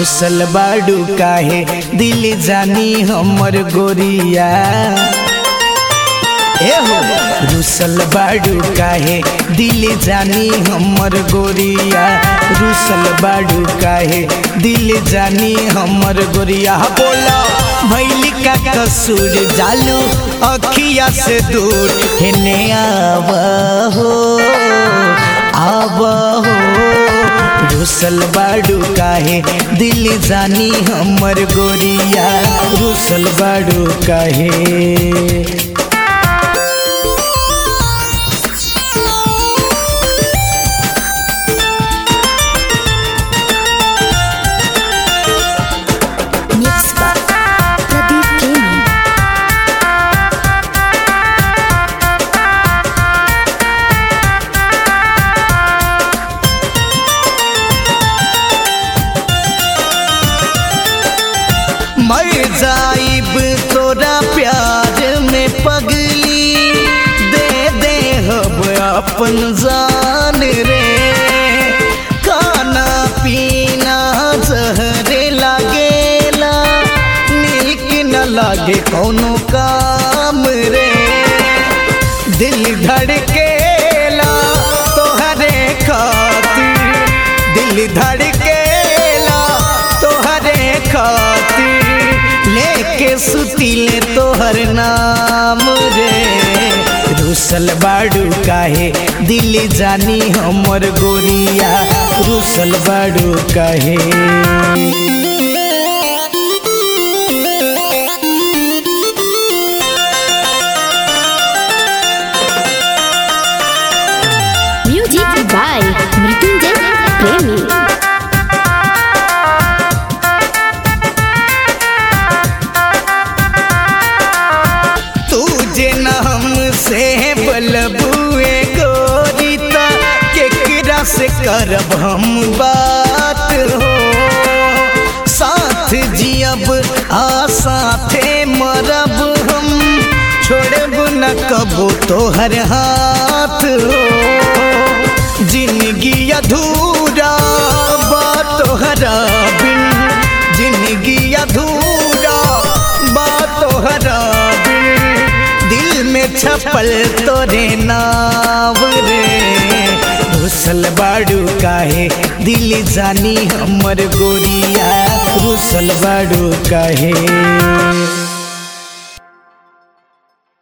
रुसल बाडू काहे दिल जानी हमर गोरिया ए हो रुसल बाडू काहे दिल जानी हमर गोरिया रुसल बाडू काहे दिल जानी हमर गोरिया बोला भैली का कसूर जालू अखिया से दूर हेने आव हो आव हो रुसल बाडू काहे दिल जानी हमर गोरिया रुसल बाडू काहे Mix by Pradeep Gaming. मर जाइब तोरा प्यार में पगली दे दे हब अपन जान रे खाना पीना जहरे लागेला नीक न लागे कौनो काम रे दिल धड़केला तोहरे खातिर दिल धड़केला तोहरे खातिर लेके सुतिले तोहर नाम रे रुसल बाडू काहे दिल जानी हमर गोरिया रुसल बाडू काहे Music by Mrityunjay Premi. तुझे न हमसे बलबुए गोरिता केकरा से करब हम बात हो साथ जियब आ साथे मरब हम छोड़ब न कबो तोहर हाथ हो जिंदगी अधूरा बा तोहरा बिन जिंदगी अधूरा बा तोहरा बिन दिल में छपल तोरे नाव रे रुसल बाडू काहे दिल जानी हमर गोरिया रुसल बाडू काहे